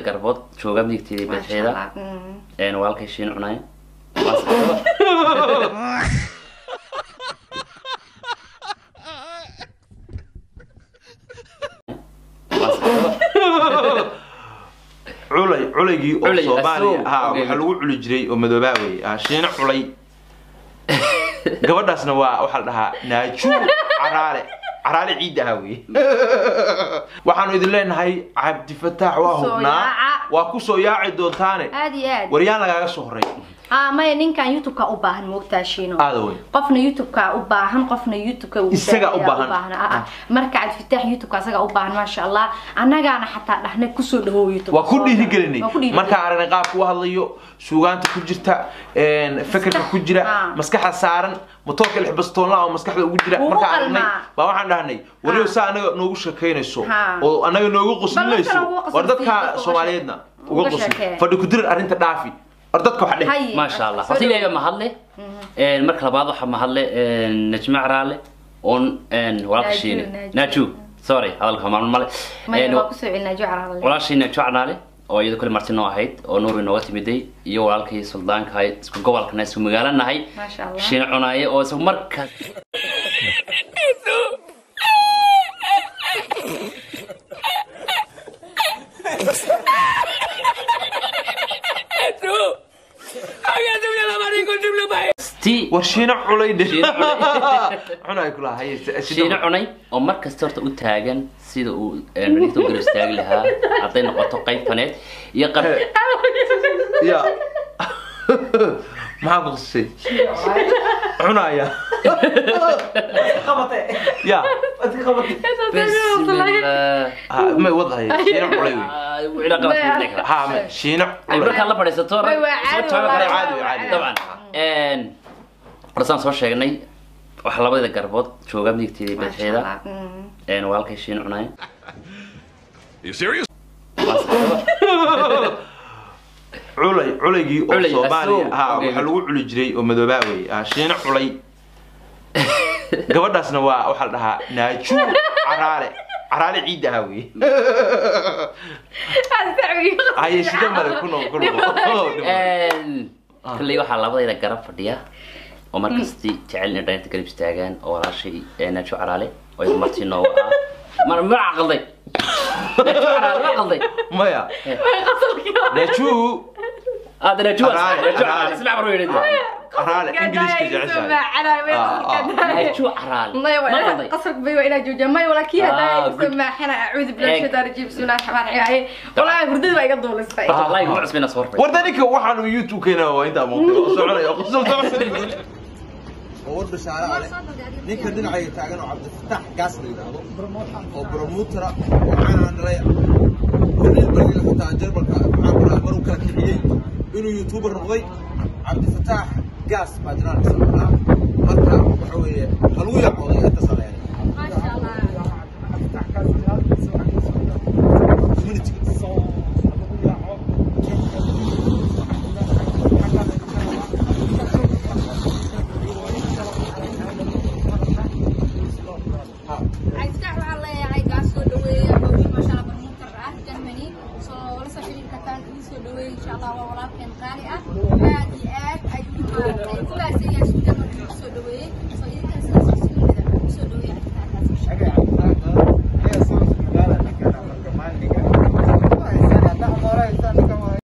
garbood jooga midigteeda iyo Masha bidixeeda Allah. Mm. een walaalkay shiin cunaya culay culaygii oo Culay, soomaaliya asoo. ha Okay. waxaa lagu culi jiray oo madoobaa wey ah, shiino culay gabadhaasna waa waxaa la dhahaa naaju caraale caraale ciid ahaa wey waxaanu idin leenahay cabdifataax waa Kusoo hubnaa yaaca. waa kusoo yaaci doontaane aad iyo aad waryaan lagaaga soo horey ah maya ninkan youtube-ka u baahan moogtaa shiino aada wey qofna youtube-ka u baahan qofna youtube-ka uu Isaga u baahan baahan. ah, ah. marka cabdifitaax youtube-ka asaga u baahan maasha allah annagaana xataa dhahnay kusoo dhawow youtube waa ku dhiirigelinay Waa ku dhiirigelinay. markaan aragnay qaabka u hadlayo suugaanta ku jirta een, fekerka ku jira Ah. maskaxa saaran motoorka lix bastoonla oo maskaxda ugu jira Ugu markaan aragnay qalmaa. baa waxaan dhahnay wariyo Ah. saa anaga noogu sheekaynayso Ha. oo anaga noogu Bal qoslinayso dadkana uga qosli war sii, dadka dadka uga soomaaliyeedna sheeke- uga uga qosli sheekee. fadhi ku dirir arrinta dhaafi war dadka wax dheh Haye. maasha allah Soo horta dhawow. ilaaga mahadle een marka labaad waxaa mahadle een najma caraale oon een walaalka Naaju, shiine Naaju. naaju sorry hadalka maalin male maya Een, waa kusoo celinaa jucala walaashii naaju caraale oo iyada kale marti noo ahayd oo nuur inooga timiday iyo walaalkii suldaanka ahayd isku gobolkana isku magaalo nahay maasha allah shiine cunaaye oo isagu markaas tii war shiino culay dheh Shiino culay. cunay kulaha haye si- si- shiine cunay oo mar kasta horta u taagan sida uu raniifta u garab istaagi lahaa hadday noqoto qayb faneed iyo qab ya maxaa ku qasisay cunaya ya bismillah ha may wadahaya shiino culay wey Ah, wixii qalad ku dhici kara. ha ma shiino Ay, culay markaan la fadhiisato Way, waa soo caadi, taagan wallahi. kara. caadi, caadi. dabcan een horsaan soo sheegnay waxaa labada garbood jooga midigteeda iyo maasha bidixeeda allah Mm. een walaalkay shiin cunaya You serious? culay culaygii oo Culay, soomaaliya asoo. ha Okay. waxaa lagu culi jiray oo madoobaa wey ah, shiino culay gabadhaasna waa waxaa la dhahaa naaju caraale caraale ciid ahaa wey haye shida male ku noqo ku noqo Een, kolley waxaa labadayda garab fadhiya oo markasti jecel inay dhalinta garab istaagaan oo walaashay ee naajo caraale oo iyada marti noogu ah mar ma caqalday naajo caraale ma caqalday maya naaju aada naajo Caraale, naajo caraale. caraale ismac baro yidhi caraale ingiliiska jeceshahay naajo caraale maya ma waa caqalday qasrka bay waa inaa joojiya maya walaa kii Ah, hadaa good. samaaxana acuudu billahi Egg. shaytaan rajiim bismillahi raxmaan raxiim walaa hurdada baa iga duulistay wallahi ma cusbina soo horfay warda ninka waxaanu youtube keena waa intaa muuqda oo soconaya oo qosol oo war bashaare ale ninka dhinacayga taagan oo cabdifataax gaas la yidhaahdo oo bromutera oo caanaan dhalay oo reer bariga xitaa jarbalka maxaa ku dhaha maruu kala kiciyey inuu youtuber noqday cabdifataax gaas baa jinaan kasoo marka waxa weeye haluu yaqooday inta saleeya community Aiftax waxaan leeyahay gaas soo dhaweeya hooyo maasha Allah barmuutar ah Germany soo la soo xiriir kartaan idin soo dhaweeya insha Allah waa walaalkeen qaali ah aad iyo aad ayuu maaragtay ku baahsan yahay suuqa markii soo dhaweeyay soo idinkan sidaas si lamida u soo dhaweeya Aiftaxaas Agak, agak, dia sama segala, nak kena, nak kemana, ni kan. Saya tak mau orang, saya